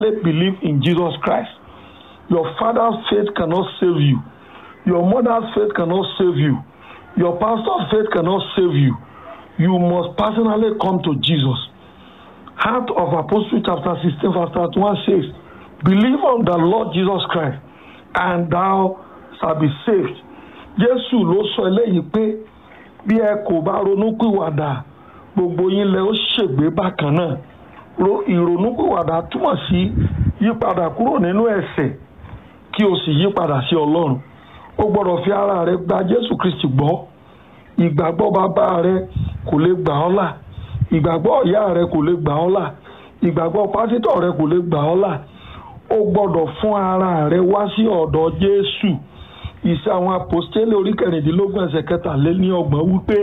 believe in Jesus Christ. Your father's faith cannot save you. Your mother's faith cannot save you. Your pastor's faith cannot save you. You must personally come to Jesus. Heart of Apostle chapter 16 verse 31 says, Believe on the Lord Jesus Christ and thou shalt be saved. Jésù ló sọ eléyìí pé bí ẹ kò bá ronúpìwàdà gbogbo yín lẹ ó ṣègbé bákan náà. Ìrònúpìwàdà túmọ̀ sí yípadà kúrò nínú ẹ̀ṣẹ̀ kí o sì yípadà sí Ọlọ́run. O gbọ́dọ̀ fi ara rẹ gba Jésù Kristi gbọ́. Ìgbàgbọ́ bàbá rẹ kò lè gbà ọ́ là. Ìgbàgbọ́ ìyá rẹ kò lè gbà ọ́ là. Ìgbàgbọ́ pásítọ̀ rẹ kò lè gbà ọ́ là. O gbọ́dọ̀ fún ara rẹ wá sí ọ̀dọ̀ Jésù. Ìṣe àwọn àpòstélé orí kẹrìndínlógún ẹsẹ̀ kẹtàléníọgbọ̀n wípé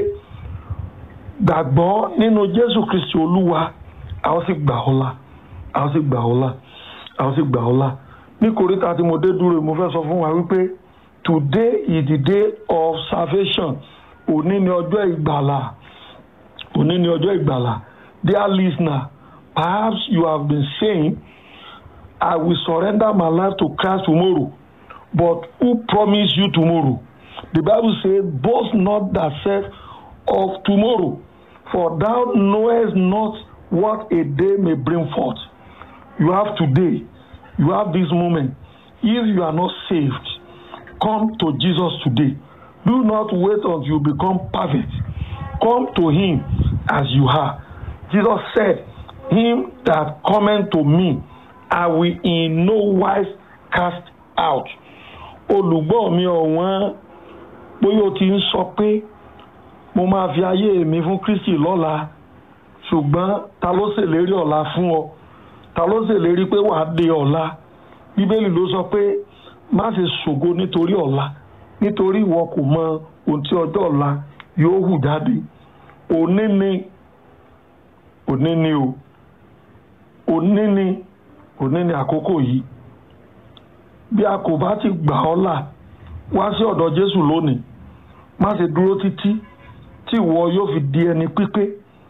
gbàgbọ́ nínú Jésù Kristi Olúwa a ó sì gbà ọ́ là a ó sì gbà ọ́ là a ó sì gbà ọ́ là. Ní kòríta tí mo dé dúró mo fẹ́ sọ fún wa wípé today is the day of salvation òní ni ọjọ́ ìgbàlà òní ni ọjọ́ ìgbàlà dear listener perhaps you have been saying I will surrender my life to Christ tomorrow but who promised you tomorrow the Bible say boast not thyself of tomorrow for thou knowest not what a day may bring forth you have today you have this moment if you are not saved come to Jesus today do not wait until you become perfect come to him as you are Jesus said him that cometh to me I will in no wise cast out olùgbọ́ mi ọ̀wọ́n bóyá o ti ń sọ pé mo máa fi ayé mi fún Kristi lọ́la ṣùgbọ́n ta ló ṣèlérí ọ̀la fún ọ ta ló ṣèlérí pé wàá dé ọ̀la bíbélì ló sọ pé má ṣe ṣògo nítorí ọ̀la nítorí ìwọ kò mọ ohun tí ọjọ́ ọ̀la yóò hù jáde òní ni òní ni o òní ni òní ni àkókò yìí bí a kò bá ti gbà ọ́ là wá sí ọ̀dọ̀ Jésù lónìí má ṣe dúró títí tí ìwọ yóò fi di ẹni pípé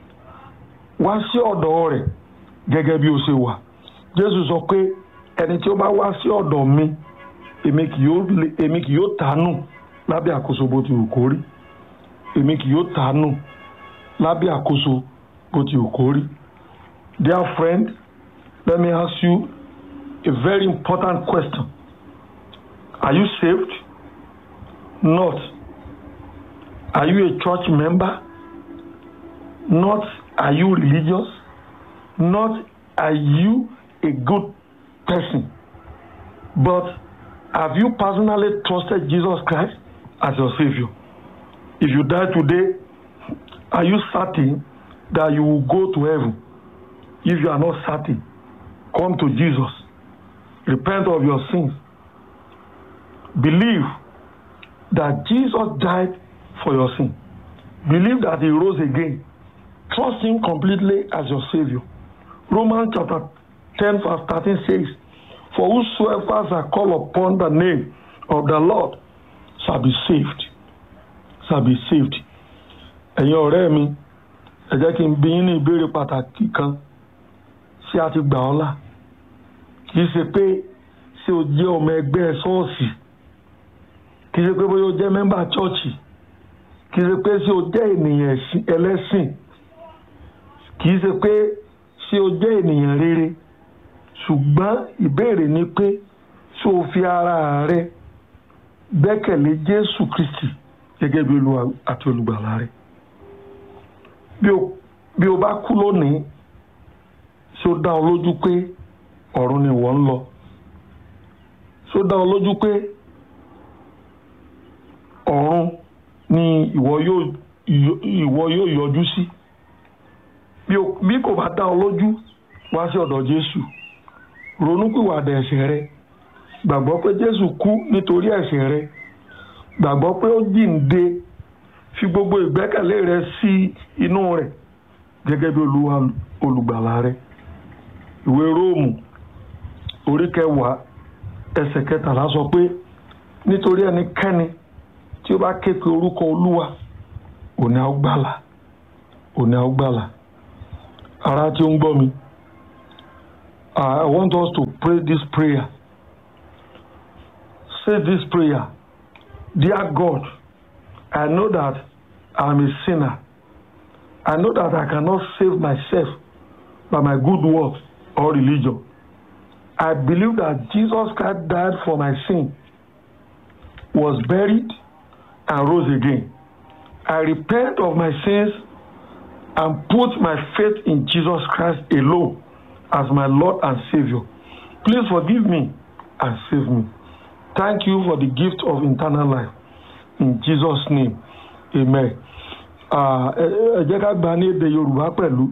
wá sí ọ̀dọ̀ rẹ̀ gẹ́gẹ́ bí o ṣe wà Jésù sọ pé ẹni tí ó bá wá sí ọ̀dọ̀ mi èmi kì yóò èmi kì yóò tàánù lábẹ́ àkóso bó ti wù kó rí èmi kì yóò tàánù lábẹ́ àkóso bó ti wù kó rí. Dear friend, let me ask you a very important question. Are you saved? Not. Are you a church member? Not. Are you religious? Not. Are you a good person? But have you personally trusted Jesus Christ as your Savior? If you die today, are you certain that you will go to heaven? If you are not certain, come to Jesus. Repent of your sins. Believe that Jesus died for your sin. Believe that He rose again. Trust Him completely as your Savior. Romans chapter 10, verse 13 says, For whosoever shall call upon the name of the Lord shall be saved. Shall be saved. Ẹ̀yin ọ̀rẹ́ mi, ẹ jẹ́ kí n bi yín ní ìbéèrè pàtàkì kan. Ṣé a ti gbà ọ́ là? Kì í ṣe pé ṣé o jẹ́ ọmọ ẹgbẹ́ ṣọ́ọ̀ṣì? Kì í ṣe pé bóyá o jẹ́ mẹ́mbà chọ́ọ̀chì? Kì í ṣe pé ṣé o jẹ́ ènìyàn ẹlẹ́sìn? Kì í ṣe pé ṣé o jẹ́ ènìyàn rere? ṣùgbọ́n ìbéèrè ni pé ṣé o fi ara rẹ gbẹ́kẹ̀lé Jésù Kristi gẹ́gẹ́ bí Olúwa àti olùgbàlà rẹ bí o bá kú lónìí ṣé ó dá ọ lójú pé ọ̀run ni ìwọ ń lọ ṣé ó dá ọ lójú pé ọ̀run ni ìwọ yóò yọjú sí bí kò bá dá ọ lójú wá sí ọ̀dọ̀ Jésù ronúpìwàdà ẹ̀ṣẹ̀ rẹ gbàgbọ́ pé Jésù kú nítorí ẹ̀ṣẹ̀ rẹ gbàgbọ́ pé ó jíǹde fi gbogbo ìgbẹ́kẹ̀lé rẹ sí inú rẹ̀ gẹ́gẹ́ bí Olúwa olùgbàlà rẹ ìwé Róòmù orí kẹwàá ẹsẹ̀ kẹtàlá sọ pé nítorí ẹnikẹ́ni tí ó bá ké pe orúkọ Olúwa òní á gbàlà òní á gbàlà ará tí ó ń gbọ́ mi I want us to pray this prayer. Say this prayer. Dear God, I know that I'm a sinner. I know that I cannot save myself by my good works or religion. I believe that Jesus Christ died for my sin, was buried, and rose again. I repent of my sins and put my faith in Jesus Christ alone as my Lord and Savior. Please forgive me and save me. Thank you for the gift of eternal life. In Jesus' name, amen. ẹ jẹ́ ká gba ní èdè Yorùbá pẹ̀lú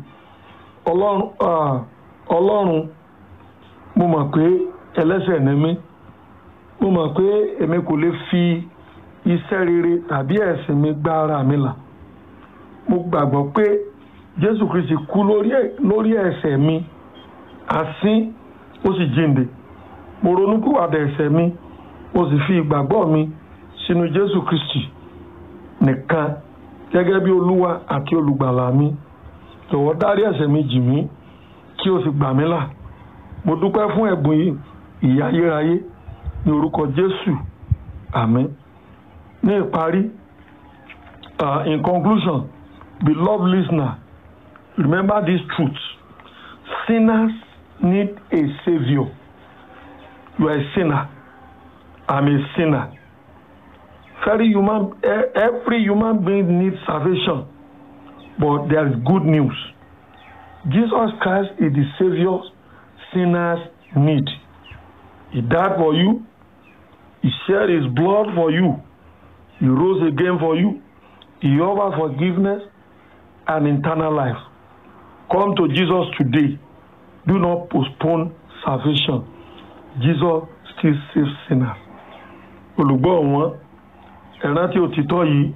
Ọlọ́run mo mọ̀ pé ẹlẹ́ṣẹ̀ ni mí mo mọ̀ pé èmi kò lè fi iṣẹ́ rere tàbí ẹ̀sìn mi gbá ara mi là mo gbàgbọ́ pé Jésù Kristi kú lórí ẹ̀ṣẹ̀ mi asín ó sì jíǹde mo ronúpìwàdà ẹ̀ṣẹ̀ mi mo sì fi ìgbàgbọ́ mi sínú Jésù Kristi nìkan gẹ́gẹ́ bí Olúwa àti olùgbàlà mi jọ̀wọ́ dárí ẹ̀ṣẹ̀ mi jì mí kí o sì gbà mí là mo dúpẹ́ fún ẹ̀bùn yìí ìyà ayérayé ní orúkọ Jésù àmín ní ìparí uh, in conclusion beloved listener remember this truth sinners need a saviour you are a sinner i'm a sinner very human every human being needs salvation but there is good news jesus christ is the saviour sinners need he died for you he shed his blood for you he rose again for you he offers forgiveness and eternal life come to jesus today do not postpone salvation jesus still saves sinners olùgbọ́ wọn ẹ̀rántí òtítọ́ yìí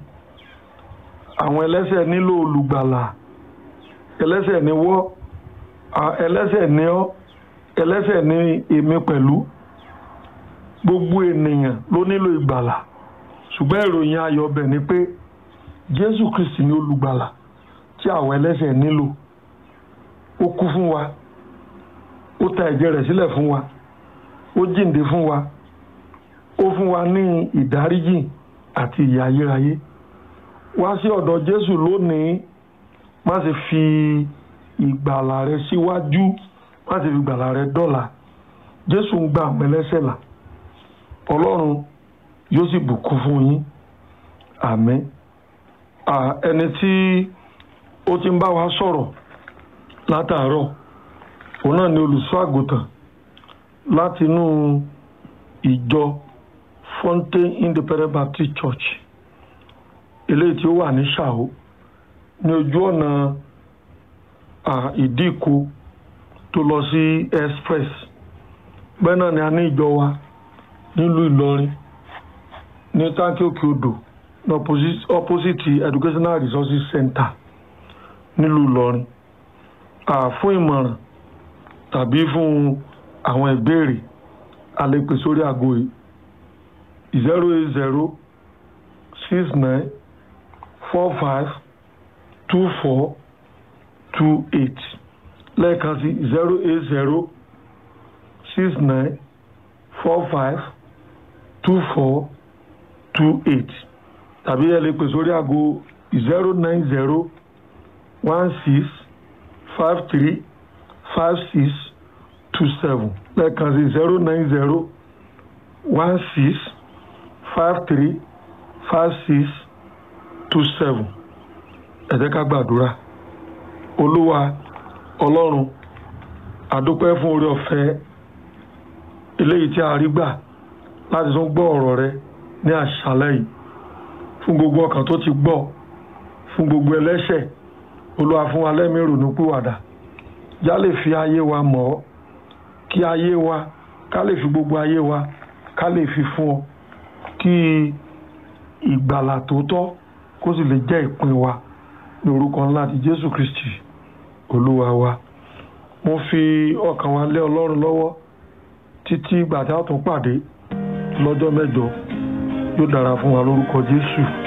àwọn ẹlẹ́ṣẹ̀ nílò olùgbàlà ẹlẹ́ṣẹ̀ ni wọ́ ẹlẹ́ṣẹ̀ ni ọ́ ẹlẹ́ṣẹ̀ ni èmi pẹ̀lú gbogbo ènìyàn ló nílò ìgbàlà ṣùgbọ́n ìròyìn ayọ̀ ọbẹ̀ ni pé jésù kristi ni olùgbàlà tí àwọn ẹlẹ́ṣẹ̀ nílò ó kú fún wa ó ta ẹ̀jẹ̀ rẹ̀ sílẹ̀ fún wa ó jíǹde fún wa ó fún wa ní ìdáríjì àti ìyà ayérayé wá sí ọ̀dọ̀ jésù lónìí má ṣe fi ìgbàlà rẹ síwájú má ṣe fi ìgbàlà rẹ dọ́là jésù ń gba àwọn ẹlẹ́ṣẹ̀ là ọlọ́run yóò sì bùkún fún yín àmín ẹni tí ó ti ń bá wa sọ̀rọ̀ látàárọ̀ òun náà ni olùṣọ́ àgùntàn látinú ìjọ Fontaine Independent Baptist Church eléyìí tí ó wà ní Ṣàó ní ojú ọ̀nà ìdíkù tó lọ sí express bẹ́ẹ̀ náà ni a ní ìjọ wa nílùú Ìlọrin ní táǹkì òkè odò ní opposite Educational Resources Center nílùú Ìlọrin fún ìmọ̀ràn tàbí fún àwọn ìbéèrè a lè pè sórí aago yìí zero eight zero six nine four five two four two eight lẹ́ẹ̀kan sí zero eight zero six nine four five two four two eight tàbí ẹ lè pè sórí aago zero nine zero one six five three five six two seven lẹ́ẹ̀kan sí zero nine zero one six five three five six two seven ẹ jẹ́ ká gbàdúrà olúwa ọlọ́run àdúpẹ́ fún oore ọ̀fẹ́ eléyìí tí a rí gbà láti tún gbọ́ ọ̀rọ̀ rẹ ní àṣálẹ́ yìí fún gbogbo ọkàn tó ti gbọ́ fún gbogbo ẹlẹ́ṣẹ̀ olúwa fún wa lẹ́mìí ìrònú pìwàdà já lè fi ayé wa mọ̀ ọ́ kí ayé wa ká lè fi gbogbo ayé wa ká lè fi fún ọ kí ìgbàlà tòótọ́ kó sì lè jẹ́ ìpín wa ní orúkọ ńlá ti Jésù Kristi olúwa wa mo fi ọkàn wa lé Ọlọ́run lọ́wọ́ títí ìgbà tí a tún pàdé lọ́jọ́ mẹ́jọ yóò dára fún wa lórúkọ Jésù.